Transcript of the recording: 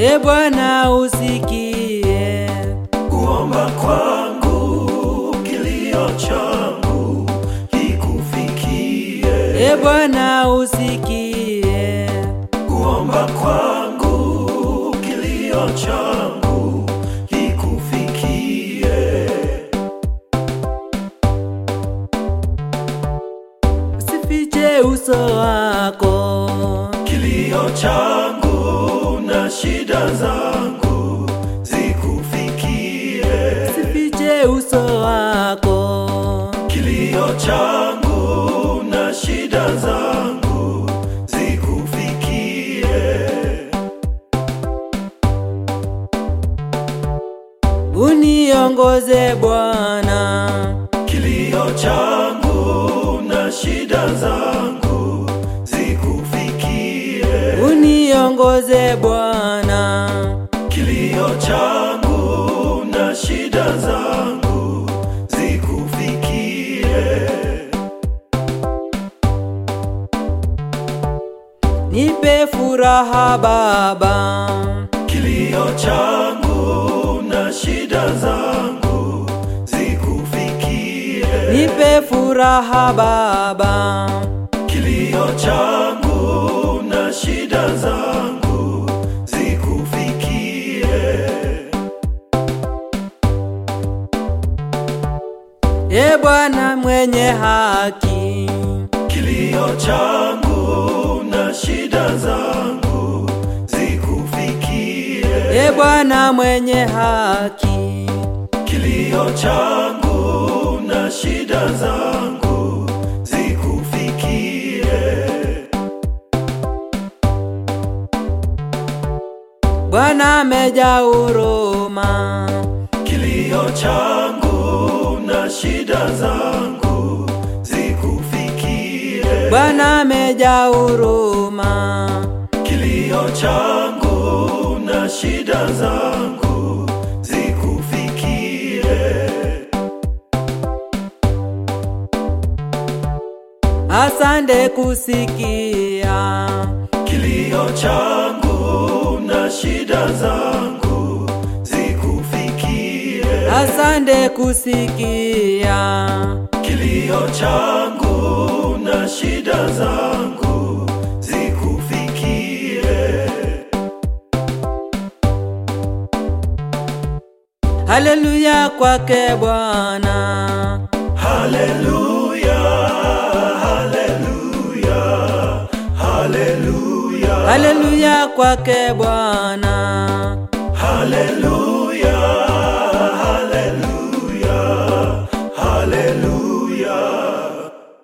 E Bwana usikie kuomba kwangu, kilio changu kikufikie. E Bwana usikie Kuomba kwangu, kilio changu kikufikie. usifiche uso wako Kilio changu na shida zangu zikufikie. usifiche uso wako Kilio changu na shida zangu zikufikie. uniongoze Bwana Kilio changu na shida zangu zikufikie. uniongoze Bwana Kilio changu na shida zangu zikufikie. nipe furaha Baba Kilio changu na shida zangu zikufikie. nipe furaha Baba Kilio changu na shida zangu zikufikie. E Bwana mwenye haki Kilio changu na shida zangu zikufikie. E Bwana mwenye haki Kilio changu na shida zangu zikufikie. Bwana amejaa huruma Kilio changu na shida zangu zikufikie. Bwana amejaa huruma Kilio changu na shida zangu zikufikie. asante kusikia Kilio changu na shida zangu zikufikie. asante kusikia Kilio changu na shida zangu zikufikie. haleluya kwake Bwana Haleluya, haleluya, haleluya, haleluya kwake Bwana haleluya.